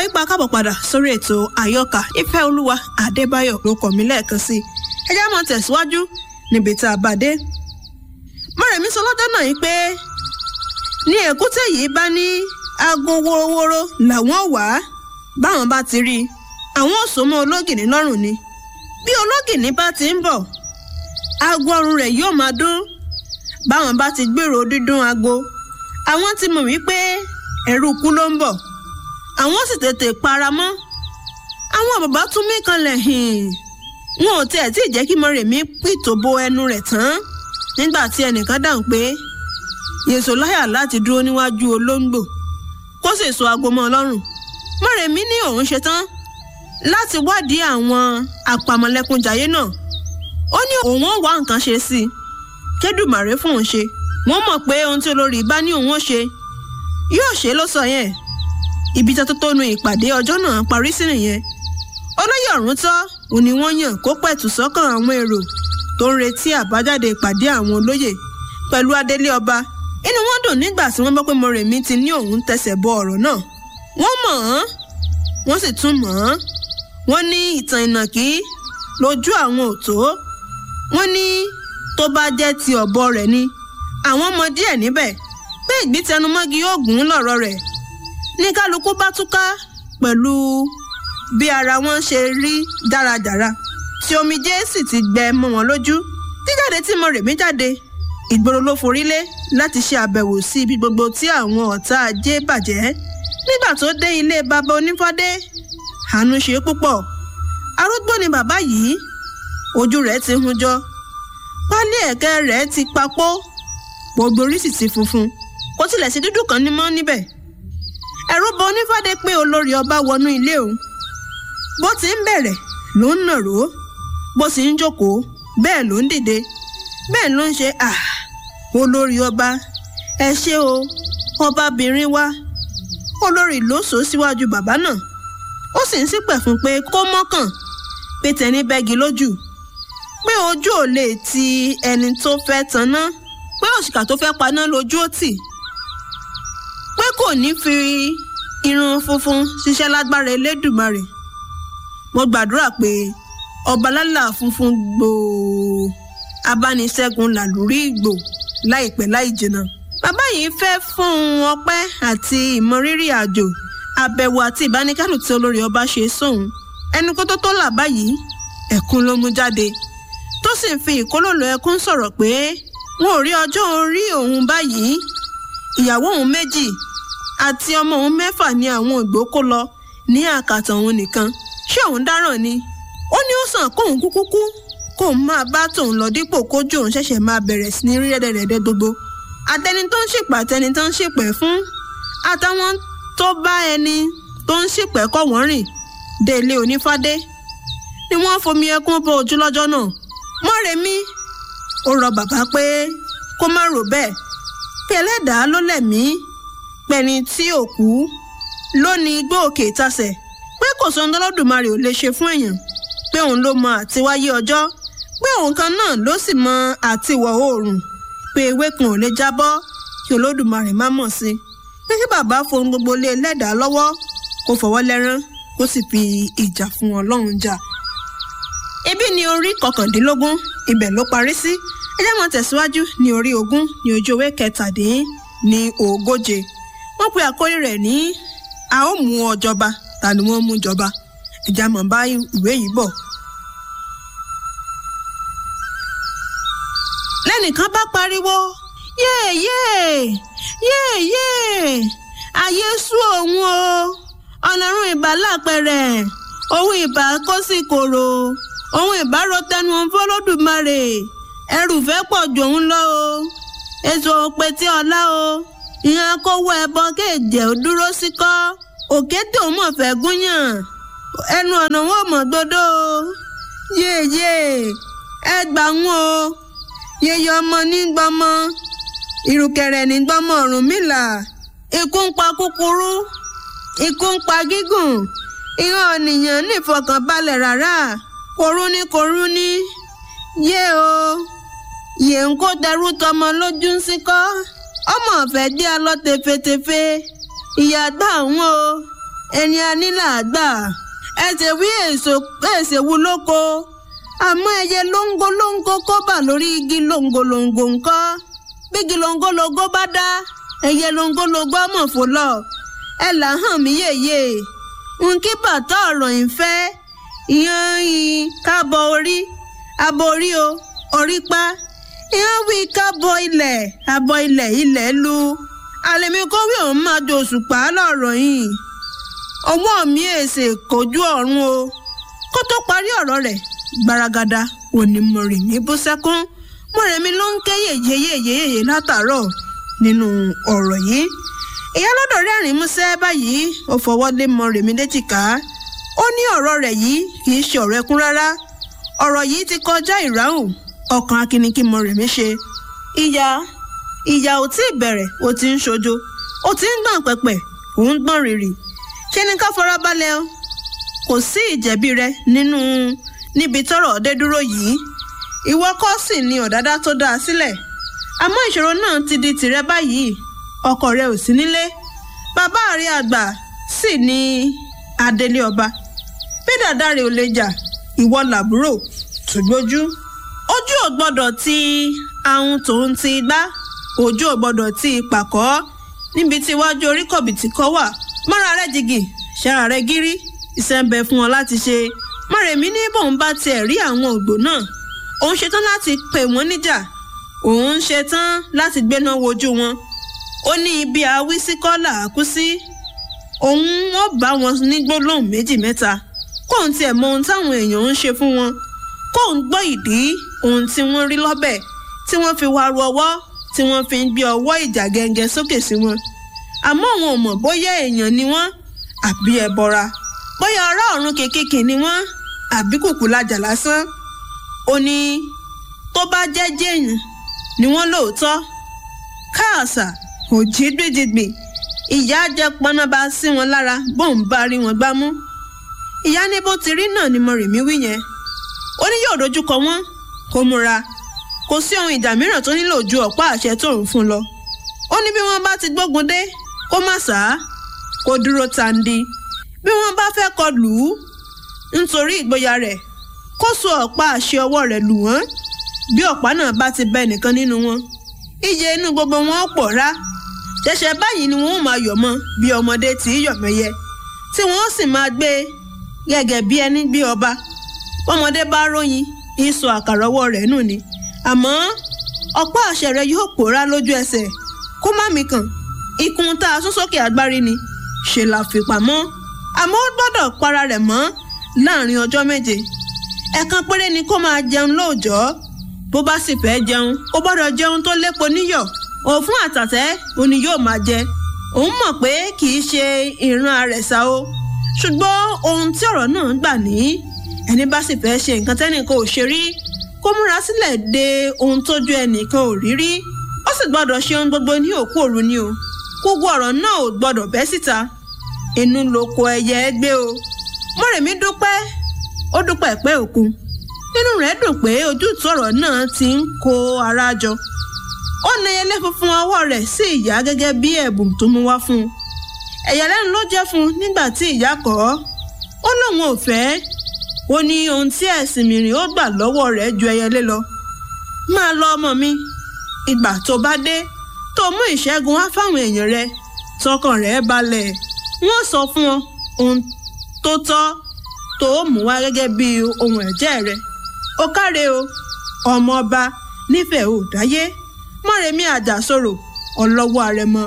ipa kábọ̀ padà sórí ètò àyọkà ìfẹ́ olúwa adébáyọ̀ ló kọ̀ mí lẹ́ẹ̀kan sí i ẹ jẹ́ máa tẹ̀síwájú níbi tá a bá dé. mọ̀rẹ̀mí sọ lọ́jọ́ náà yìí pé ní èkúté yìí bá ní aago worowóró làwọn wà á báwọn bá ti rí i àwọn ò so mọ́ ológìní lọ́rùn ni bí ológìní bá ti ń bọ̀ aago ọrùn rẹ̀ yóò máa dún báwọn bá ti gbèrò dídún aago àwọn ti mọ̀ wípé ẹ̀rù ikú ló ń bọ̀ àwọn sì tètè para mọ́ àwọn bàbá tún mí kanlẹ̀ hìn wọn ò tiẹ̀ tí ì jẹ́ kí Mọ́rẹ̀mí pìtò bo ẹnu rẹ̀ tán nígbà tí ẹnìkan dáhùn pé yèsò láyà láti dúró níwájú olóńgbò kó sì so aago mọ́ ọ lọ́rùn Mọ́rẹ̀mí ní òun ṣetán láti wádìí àwọn àpamọ̀lẹ́kúnjayé náà ó ní òun ó wá nǹkan ṣe sí i kédùmàrè fún òun ṣe wọ́n mọ̀ pé ohun tí olórí bá ní òun ó ṣe yóò ṣe ló sọ yẹn ibi tó tó nu ìpàdé ọjọ́ náà parí sí nìyẹn olóyè ọ̀rún tọ́ òní wọ́n yàn kó pẹ̀tù sọ́kàn àwọn èrò tó ń retí àbájáde ìpàdé àwọn olóyè pẹ̀lú adélé ọba inú wọn dùn nígbà tí wọ́n gbọ́ pé Mọ́rẹ̀mí ti ní òun tẹsẹ̀ bọ ọ̀rọ̀ náà wọ́n mọ̀ ọ́n wọ́n sì tún mọ̀ ọ́n wọ́n ní ìtàn ìnàkí lójú àwọn ò tó wọ́n ní tó bá jẹ́ ti ọ̀bọ rẹ̀ ni àwọn mọ díẹ̀ níbẹ̀ pé ìgbítẹnumọ́gi yóò gùn lọ́rọ̀ rẹ̀ ní kálukú bá túká pẹ̀lú bí ara wọn ṣe rí dáradára tí omijé sì ti gbẹ mọ́ wọn lójú jíjáde tí Mọ́rẹ̀mí jáde ìgboro ló forílé láti ṣe àbẹ̀wò sí ibi gbogbo tí àwọn ọ̀tá ajé bàjẹ́ nígbà tó dé ilé bàbá onífọ́dé àánú ṣe púpọ̀ arúgbó ni bàbá yìí ojú rẹ̀ ti hun jọ pálí ẹ̀kẹ́ rẹ̀ ti papó gbogbo orí sì ti funfun kò tilẹ̀ sí dúdú kan ní mọ́ níbẹ̀ ẹ̀rù bọ onífádé pé olórí ọba wọnú ilé òun bó ti ń bẹ̀rẹ̀ ló ń nàró bó sì ń jókòó bẹ́ẹ̀ ló ń dìde bẹ́ẹ̀ ló ń ṣe à olórí ọba ẹ ṣé o ọbabìnrin wa olórí ló sọ síwájú bàbá náà ó sì ń ṣìpẹ̀ fún pé kó mọ́kàn pé tẹni bẹ́gi lójú pé ojú ò lè ti ẹni tó fẹ́ tanná pé òṣìkà tó fẹ́ paná lójú ó tì pé kò ní fi irun funfun ṣiṣẹ́ lágbára Elédùmarè mo gbàdúrà pé ọba lálà funfun gbòò abániṣẹ́gun làlórí ìgbò láìpẹ́ láì jìnnà bàbá yìí fẹ́ fún un ọpẹ́ àti ìmọrírì àjò àbẹ̀wò àti ìbánikẹ́dùn tí olórí ọba ṣe sóun ẹnu kó tó tó là báyìí ẹkún ló mú jáde tó sì ń fi ìkólòlò ẹkún sọ̀rọ̀ pé wọn ò rí ọjọ́ orí òun báyìí ìyàwó òun méjì àti ọmọ òun mẹ́fà ní àwọn ògbó kó lọ ní àkàtà òun nìkan ṣé òun dáràn ni ó ní ó sàn kóun kúkú kú kóun máa bá tòun lọ dípò kójú òun ṣẹ̀ṣẹ̀ máa bẹ̀rẹ̀ sí ní rí rẹ́dẹ̀rẹ́dẹ́ gbogbo àtẹni tó ń ṣèpè àtẹni tó ń ṣèpè fún àtàwọn tó bá ẹni tó ń ṣèpè kọ́ wọ́n rìn dé ilé onífádé ni wọ́n fomi ẹkún bọ ojú lọ́jọ́ náà Mọ́rẹ̀mí ó rọ bàbá pé kó má rò bẹ́ẹ̀ pé ẹlẹ́dàá ló lẹ̀mí pẹ̀ni tí ò kú ló ní igbó òkè ìtasẹ̀ pé kò sọ ńlọ́dùmarè ò lè ṣe fún èèyàn pé òun ló mọ àtiwáyé ọjọ́ pé òun kan náà ló sì mọ àtiwọ̀ oòrùn pé ewé kan ò lè jábọ́ kí olódùmarè má mọ̀ sí pé kí bàbá fohùn gbogbo lé ẹlẹ́dàá lọ́wọ́ kó fọwọ́ lẹ́rán kó sì fi ìjà fún ọlọ́run jà. ibi ni orí kọkàndínlógún ibẹ̀ ló parí sí ẹ jẹ́ mọ́ tẹ̀síwájú ní orí ogún ní ojú ewé kẹtàdín ní ogóje wọ́n pe àkórí rẹ̀ ní a ó mú ọ jọba ta ni wọ́n mú jọba ìjà mọ̀ bá ìwé yìí bọ̀. lẹ́nìkan bá pariwo yéèyé yéèyé ayé sú òun o ọlọ́run ìbá lápẹ̀rẹ̀ òun ìbá kó sì kòrò òun ìbá ro tẹnu òun fọlọ́dùmarè ẹrù fẹ́ pọ̀ jù òun lọ o èso òpè tí ọlá o ìyẹn kówó ẹbọ kéèjẹ ò dúró sí kọ́ òkété òun mọ̀ fẹ́ gúnyàn ẹnu ọ̀nà wọn mọ̀ gbọdọ̀ o yéèyé ẹ gbà ń o yeye ọmọ ní gbọmọ ìrùkẹ̀rẹ̀ ní gbọmọ Ọ̀rúnmìlà ikú ń pa kúkúrú ikú ń pa gígùn ìran ènìyàn nífọkànbalẹ̀ rárá korú ní korú ní yé o yè ń kó dẹrú tọmọ lójú ń síkọ́ ọmọ ọ̀fẹ́ dí alọ́ tefetefe ìyá gbà ń o ẹni anílà àgbà ẹsẹ̀ wí èso èsè wu lóko àmọ́ ẹyẹ lóńgólóńgó kó bà lórí igi lóńgólóńgó ńkọ́ bígi lóńgólógó bá dá ẹyẹ lóńgólógó mọ̀ fò lọ ẹ là hàn mí yèyè nkí bàtà ọ̀rọ̀ ìfẹ́ ìyẹn yìí kábọ̀ orí abọ̀ orí o orí pa ìyẹn wí kábọ̀ ilẹ̀ abọ̀ ilẹ̀ ilẹ̀ lu àlèmi kówé òun máa do òṣùpá lọ́rọ̀ yìí ọwọ́ mi èsè kojú ọ̀run o kó tó parí ọ̀rọ̀ rẹ̀ gbaragada òní mọ̀rẹ̀mí bú sẹ́kún mọ̀rẹ̀mí ló ń ké yèyeyèyeyèyè látàárọ̀ nínú ọ̀rọ̀ yìí ìyálọ́dọ̀ rẹ́rìn músẹ́ báyìí ó fọwọ́ lé mọ̀rẹ̀mí léjìká ó ní ọ̀rọ̀ rẹ̀ yìí kì í ṣe ọ̀rọ̀ ẹkún rárá ọ̀rọ̀ yìí ti kọjá ìráhùn ọkàn akíníkí mọ̀rẹ̀mí ṣe ìyá ìyá ò tí ì bẹ̀rẹ̀ ó ti ń ṣojo ó ti ń gbọ̀n pẹ̀pẹ̀ òun gbọ̀n rìrì ṣé ni ká fara balẹ̀ o kò sí ìjẹ̀bi rẹ nínú níbi tọ́rọ̀ dé dúró yìí ìwọ kọ́ sì ni ọ̀dádá tó dáa sílẹ̀ àmọ́ ìṣòro náà ti di tìrẹ báyìí ọkọ rẹ ò sí nílé bàbá rẹ àgbà sì ni adélé ọba bí dàda rẹ ò lè jà ìwọ làbúrò tó gbójú ojú ò gbọ́dọ̀ ti ahun tòun ti gbá ojú ò gbọ́dọ̀ ti pàkọ́ níbi tí iwájú orí kọ̀bìtì kọ́ wà mọ́ra rẹ jìgì ṣara rẹ gírí iṣẹ́ ń bẹ fún ọ láti ṣe mọ̀rẹ̀mí ní bóun bá tiẹ̀ rí àwọn ògbó náà òun ṣetán láti pè wọ́n níjà òun ṣetán láti gbéná wojú wọn ó ní ibi àwí sí kọ́là àkú sí òun ó bá wọn ní gbólóhùn méjì mẹ́ta kóun tiẹ̀ mọ ohun táwọn èèyàn ń ṣe fún wọn kóun gbọ́ ìdí ohun tí wọ́n rí lọ́bẹ̀ tí wọ́n fi wá ru ọwọ́ tí wọ́n fi ń gbé ọwọ́ ìjà gẹ́gẹ́ sókè sí wọn àmọ́ àwọn ò mọ̀ bóyá èèyàn ni wọ́n àbí ẹbọra bóyá ará ọ̀run kékèké ni wọ́n àbí kùkù lajà lásán ó ní tó bá jẹ́ jẹ́yìn ni wọ́n lóòótọ́ káàsà òjì gbèjìgbè ìyá jẹ pọnàbà sí wọn lára bóun bá rí wọn gbámú ìyá ní bó ti rí náà ni Mọ́rẹ̀mí wí yẹn ó ní yóò dojúkọ wọn kó múra kò sí ohun ìjà mìíràn tó nílò ju ọ̀pá àṣẹ tó ń fún lọ ó ní bí wọ́n bá ti gbógun dé kó má sá kó dúró tandi bí wọ́n bá fẹ́ kọ lù ú nítorí ìgboyà rẹ̀ kó so ọ̀pá àṣẹ ọwọ́ rẹ̀ lù wọ́n bí ọ̀pá náà bá ti bẹ nìkan nínú wọn iye inú gbogbo wọn pòórá ṣẹ̀ṣẹ̀ báyìí ni wọ́n máa yọ̀ mọ́ bí ọmọdé tí í yọ̀ mẹ́yẹ tí wọ́n sì máa gbé gẹ́gẹ́ bí ẹni bí ọba bọ́mọdé bá róyin ìsọ àkàrà ọwọ́ rẹ̀ nù ni àmọ́ ọ̀pá àṣẹ rẹ̀ yóò pòórá lójú ẹsẹ̀ kó má mi kàn ikùn tá a sún sókè agbárí ni ṣe là fi pamọ́ àmọ́ ó gbọ́dọ̀ para rẹ̀ mọ́ láàrin ọjọ́ méje ẹ̀kan péré ni kó máa jẹun lóòjọ́ bó bá sì fẹ́ jẹun ó gbọ́dọ̀ jẹun tó lépo níyọ̀ òfun àtàtẹ́ òní yóò máa jẹ òun mọ̀ pé kì í ṣe ìran àrẹ̀sà o ṣùgbọ́n ohun tí ọ̀rọ̀ náà gbà ní ẹni bá sì fẹ́ ṣe nǹkan tẹ́nìkan ò ṣe rí kó múra sílẹ̀ de ohun tójú ẹnìkan ò rí rí ó sì gbọ́dọ̀ ṣe ohun gbogbo ní òkú òru ni o gbogbo ọ̀rọ̀ náà ò gbọ́dọ̀ bẹ́ síta inú lóko ẹyẹ gbé o Mọ́rẹ̀mí dúpẹ́ ó dúpẹ́ pé òkun nínú rẹ̀ dùn pé ojútùú ọ̀rọ̀ náà ti ń kó ara jọ ó na ẹyẹlé funfun ọwọ́ rẹ̀ sí ìyá gẹ́gẹ́ bí ẹ̀bùn tó mú wá fún un ẹ̀yàlẹ́nu ló jẹ́ fún un nígbà tí ìyá kọ̀ ọ́ ó lóun ò fẹ́ ó ní ohun tí ẹ̀sìn mìíràn ó gbà lọ́wọ́ rẹ̀ ju ẹyẹlé lọ máa lọ ọmọ mi ìgbà tó bá dé tó mú ìṣẹ́gun wá fáwọn èèyàn rẹ tọkàn rẹ̀ balẹ̀ wọ́n sọ fún ọ ohun tó tọ́ tó mú wá gẹ́gẹ́ bí ohun ẹ̀jẹ̀ rẹ ó káre o ọmọ ọba nífẹ̀ẹ́ ò dáyé Mọ́rẹ̀mí àjàsorò ọlọ́wọ́ àrẹ̀mọ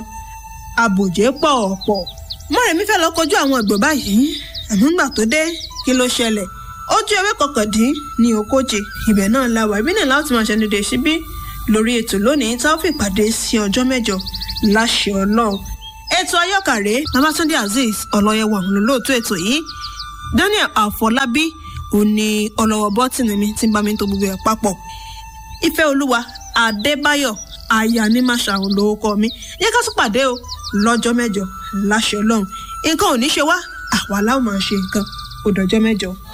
àbòjé pọ̀ ọ̀pọ̀ Mọ́rẹ̀mí fẹ́ lọ kojú àwọn ẹ̀gbọ́n báyìí àmọ́ ńgbà tó dé kí ló ṣẹlẹ̀ ojú ewé kọkàndín ní ogójì ibẹ̀ náà la wà ìbínú láti máa ṣẹnu dé síbí lórí ètò lónìí tá a fi pàdé sí ọjọ́ mẹ́jọ láṣẹ Ọlọ́run ètò ayọ́kàrè Babátúndé Azeez ọlọ́yẹwà òun lóòótọ́ ètò yìí Daniel Àfọlábí òní ọlọ́wọ́ bọ́tìnì mi tí ń bá mi tó gbogbo ẹ̀ papọ̀ ìfẹ́ olúwa Adébáyọ̀ aya ní màṣàrùn lórúkọ mi yẹ ká tún pàdé o lọ́jọ́ mẹ́jọ láṣẹ Ọlọ́run nǹkan ò ní ṣe wá àwa láwọn máa ṣe nǹkan ó dọjọ́ mẹ́jọ.